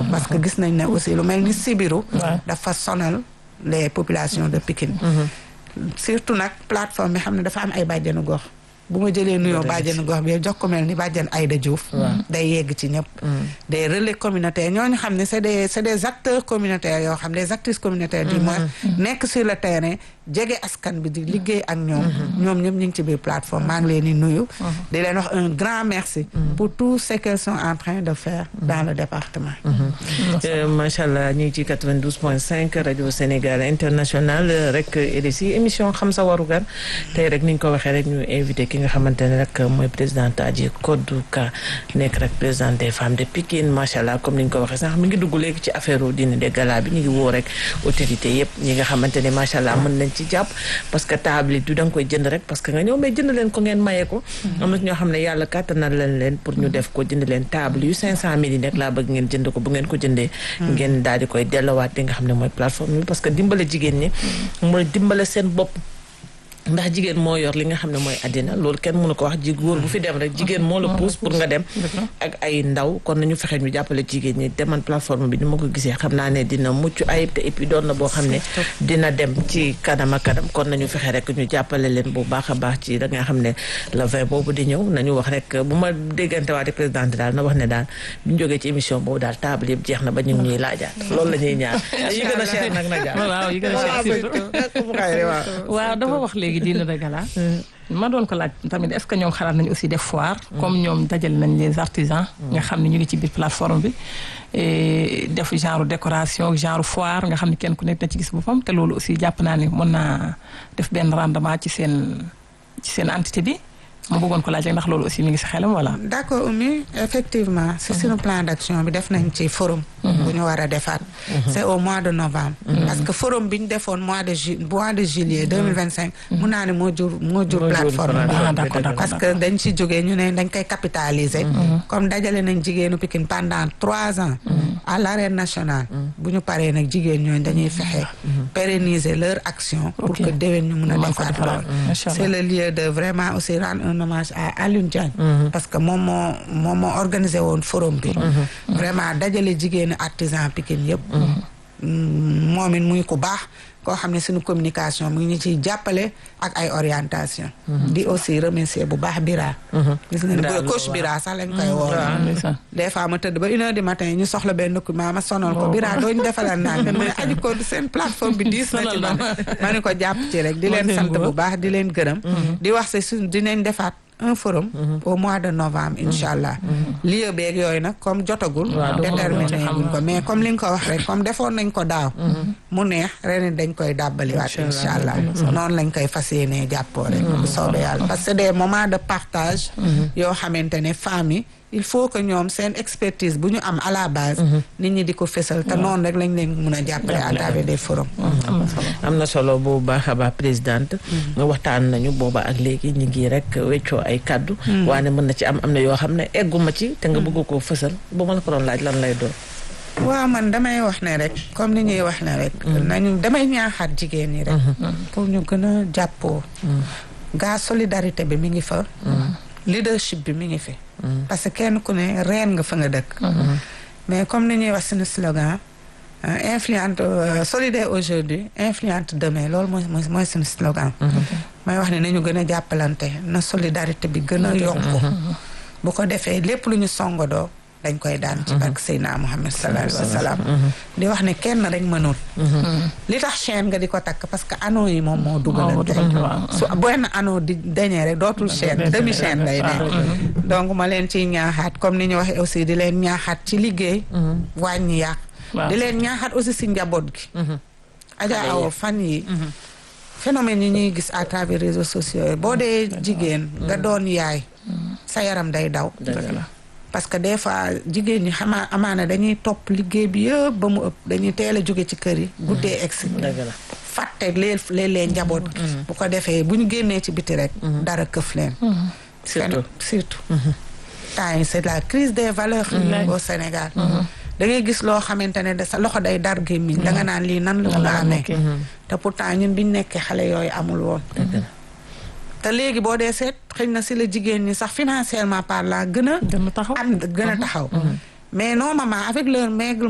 parce que gis nañ ne aussi lu mel ni sibiru dafa sonal les populations de Pikine surtout nag plateforme bi xam ne dafa am ay bàjjenu gox bu ma jëlee nuyoo bàjjenu gox bi jox ko mel ni bàjjen Aïda Diouf day yegg ci ñëpp des relais communautaires ñooñu xam ne c'est des c'est des acteurs communautaires yoo xam des actrices communautaires du moins nekk sur le terrain jege askan bi di liggéey ak ñoom ñoom ñëpp ñu ngi ci biir plateforme maa ngi leen di nuyu di leen wax un grand merci pour tout ce qu'elles sont en train de faire dans le département macha allah ñu ngi ci 92 point 5 rajo Sénégal international rek RSI émission xam sa warugar tey rek ni ñu ko waxee rek ñu invité ki nga xamante ne rek mooy présidente Adji Codou Ka nekk rek présidente des femmes de Pikine macha allah comme ni ñu ko waxee sax mi ngi dugg léegi ci affaire dîner de gala bi ñu ngi woo rek autorité yëpp ñi nga xamante ne macha allah mën nañ ci jàpp parce que table yi du da nga koy jënd rek parce que nga ñëw mais jënd leen ko ngeen maye ko am na ñoo xam ne yàlla kàttanal leen leen pour ñu def ko jënd leen table yu cinq cent mille yi nekk laa bëgg ngeen jënd ko bu ngeen ko jëndee ngeen daal di koy dellowaat li nga xam ne mooy plateforme bi parce que dimbale jigéen ñi mooy dimbale seen bopp ndax jigéen moo yor li nga xam ne mooy àddina loolu kenn mënu ko wax ji góor bu fi dem rek jigéen moo la pousse pour nga dem ak ay ndaw kon nañu fexe ñu jàppale jigéen ñi te man plateforme bi ni ma ko gisee xam naa ne dina mucc ayib te et puis doon na boo xam ne dina dem ci kanam ak kanam kon nañu fexe rek ñu jàppale leen bu baax a baax ci da nga xam ne le vin boobu di ñëw nañu wax rek bu ma déggante waate présidente daal na wax ne daal bu ñu jógee ci émission boobu daal table yëpp jeex na ba ñu ngi ñuy laajaat loolu la ñuy ñaan yi gën a cher nag nag waaw yi gën a cher surtout waaw dafa wax léegi dîner de gala ma doon ko laaj tamit est-ce que ñoom xalaat nañu aussi def foire comme ñoom dajale nañ les artisans nga xam ne ñu ngi ci biir plateforme bi def genre décoration genre foire nga xam ne kenn ku nekk na ci gis boppam te loolu aussi jàpp naa ne mën naa def benn rendement ci seen ci seen entité bi ma bëggoon ko laaj rek ndax loolu aussi mi ngi si xelam voilà. d'accord Oumy effectivement si suñu plan d'action bi def nañ ci forum. bu ñu war a defaat. c'est au mois de novembre. parce que forum bi ñu defoon mois de ju mois de juillet deux mille vingt cinq. mun naa ne moo jur moo jur plateforme bi. parce que dañ ci jógee ñu ne dañ koy capitaliser. comme dajale nañ jigéenu Pikine pendant trois ans. à l'arène nationale. bu ñu paree nag jigéen ñooñu dañuy fexe. pérenniser leur action. pour que déwén ñu mun a defaat lool. c'est le lieu de vraiment aussi rendre un hommage à Alioune Diagne parce que moom moo moom moo organisé woon forum bi vraiment dajale jigéenu artisan Pikine yëpp moom it muy ku baax koo xam ne suñu communication mu ngi ñu ciy jàppale ak ay orientation di aussi remercier bu baax Bira gis nga ne bu coach Bira sax lañ koy woo des fois ma tëdd ba une heure du matin ñu soxla benn document ma sonal ko Bira dooñu defalal naa mu ne aji ko seen plateforme bi diis na ci man ma ne ko jàpp ci rek di leen sant bu baax di leen gërëm di wax se suñ dinañ defaat un forum au mois de novembre incha allah lieu beeg yooyu nag comme jotagul déterminé guñ ko mais comme li nga ko wax rek comme defoon nañ ko daaw mu neex ren dañ koy dàbbaliwaat incha allah noonu lañ koy fas yéenee jàppoo rek bu soobee yàlla parce que des moments de partage yoo xamante ne femmes yi il faut que ñoom seen expertise bu ñu am à la base nit ñi di ko fésal te noonu rek lañ leen mun a jàppale à travers des forums am na solo bu baax a baax présidente nga waxtaan nañu booba ak léegi ñu ngi rek weccoo ay kàddu waane mën na ci am am na yoo xam ne egguma ci te nga bëgg koo fësal bu ma la ko doon laaj lan lay doon waaw man damay wax ne rek comme ni ñuy wax ne rek nañu damay ñaaxaat jigéen ñi rek pour ñu gën a jàppoo gaa solidarité bi mi ngi fa leadership bi mi ngi fi parce que kenn ku ne reen nga fa nga dëkk mais comme ni ñuy wax suñu slogan influente solidaire aujourd'hui influente demain loolu mooy mooy suñu slogan may wax ne nañu gën a jàppalante na solidarité bi gën a yokku bu ko defee lépp lu ñu songodoo dañ koy daan ci barke Seydina Muhammad sallallahu alayhi wa sallam di wax ne kenn rek mënul li tax chaîne nga di ko takk parce que anneau yi moom moo dugalante su benn anneau di dañee rek dootul chaîne demi chaîne lay ne donc ma leen ciy ñaaxaat comme ni ñu waxee aussi di leen ñaaxaat ci liggéey wàññi yàq di leen ñaaxaat aussi si njaboot gi Adja Awa fan yi phénomène yi ñuy gis à travers réseaux sociaux yi boo dee jigéen nga doon yaay sa yaram day daw parce que des fois jigéen ñi xamaa amaana dañuy topp liggéey bi yëpp ba mu ëpp dañuy teel a jóge ci kër yi guddee egsi fàtte lee léeg-léeg njaboot gi bu ko defee bu ñu génnee ci biti rek dara këf leen surtout surtout temps yi c'est la crise des valeurs au Sénégal da ngay gis loo xamante ne de sa loxo day dar gémmiñ da nga naan lii nan la mun a amee te pourtant ñun biñ nekkee xale yooyu amul woon te léegi boo dee seet xëy na si la jigéen ñi sax financièrement parlant gën a gën a taxaw am gën a taxaw mais non maman avec leur maigre